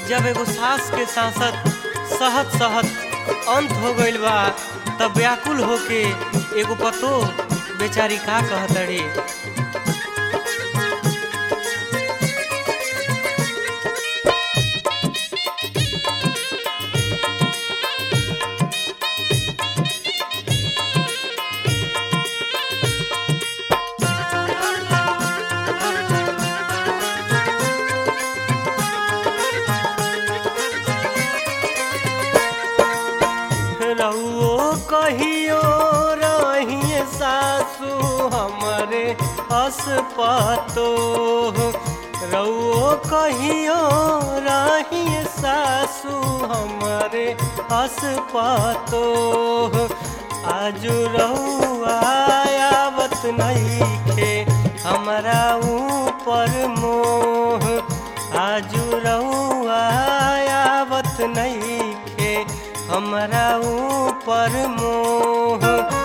जब एगो सास के सांसद सहत सहत अंत हो गइल बा तब व्याकुल होके एगो पतो बेचारी का कहतड़ी रउओ कहियो रहिए सासू हमरे असपतो रउओ कहियो रहिए सासू हमरे असपतो आजू रउआ आवत नइखे हमरा ऊपर मोह आजू रउआ आवत नइखे हमरा ऊपर मोह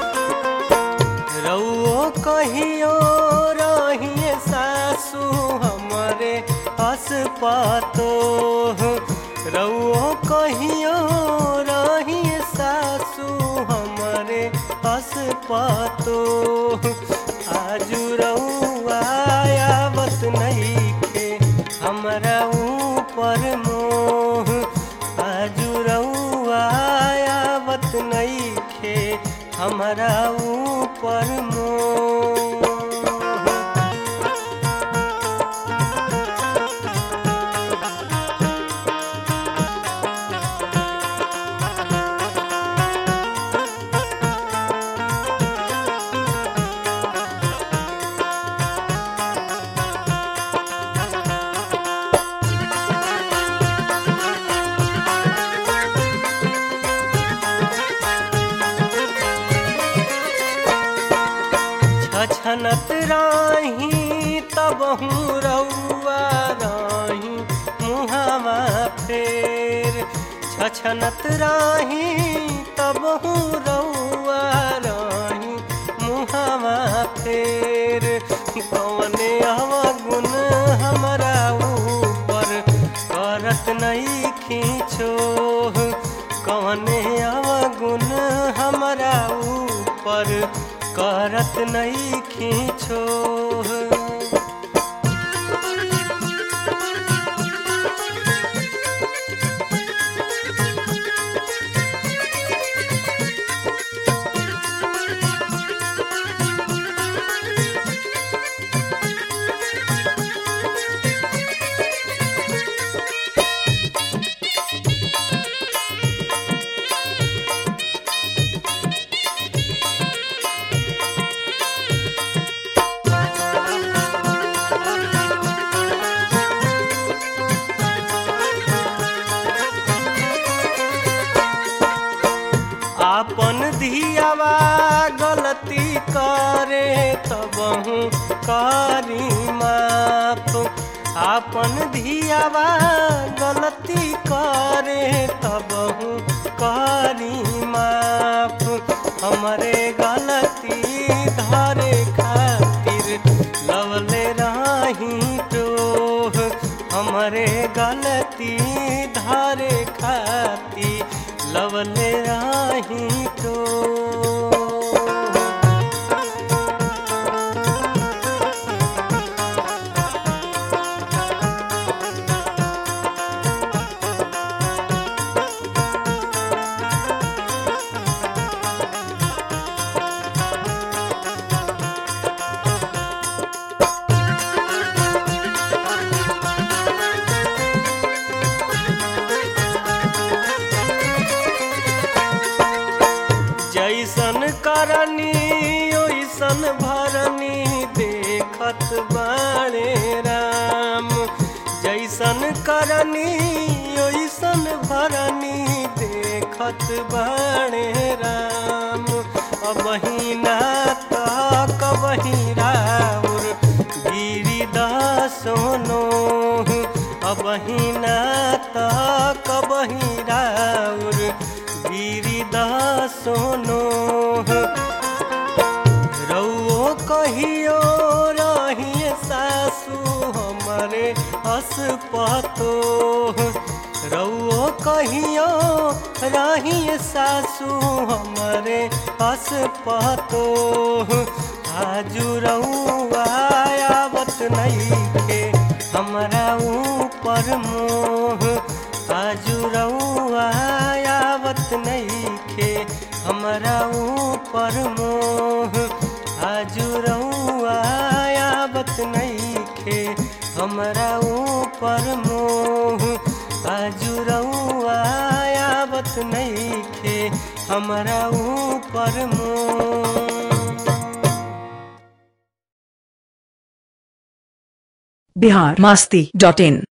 रउओ कहियो रहिए सासू हमरे असपतो रउओ कहियो रहिए सासू हमरे असपतो आजू रउआ आवत नइखे हमरा ऊपर मोह आजू रउआ आवत नइखे हमरा ऊपर मोह छछनत राही तब हूँ रउआ राही मुहावा फेर छछनत राही तब हूँ रउआ राही मुहावा फेर कौने अवगुण हमरा ऊपर करत नहीं खींचो कौने अवगुण हमरा ऊपर करत नहीं खींचो आपन धियावा गलती करे तब करी माफ आपन धियावा गलती करे तब करी माफ हमरे गलती धरे खातिर लवले राही टोह हमरे गलती धरे खातिर लवले राही टोह जैसन करनी ओइसन भरनी देखत बाणे राम जैसन करनी ओइसन भरनी देखत बाणे राम अबहिना तक बहिराउर गिरी सोनो अबहिना तक बहिराउर गिरी सोनो रउओ कहियो रहिए सासू हमरे असपतो रउओ कहियो रही सासू हमरे हस पतो आजू रउआ आवत नइखे हमरा ऊपर मोह आजू रउआ आवत नइखे हमरा ऊपर मोह आजू रउआ आवत नइखे हमरा ऊपर मोह आजू रउआ आवत नइखे हमरा ऊपर मोह बिहार मस्ती डॉट इन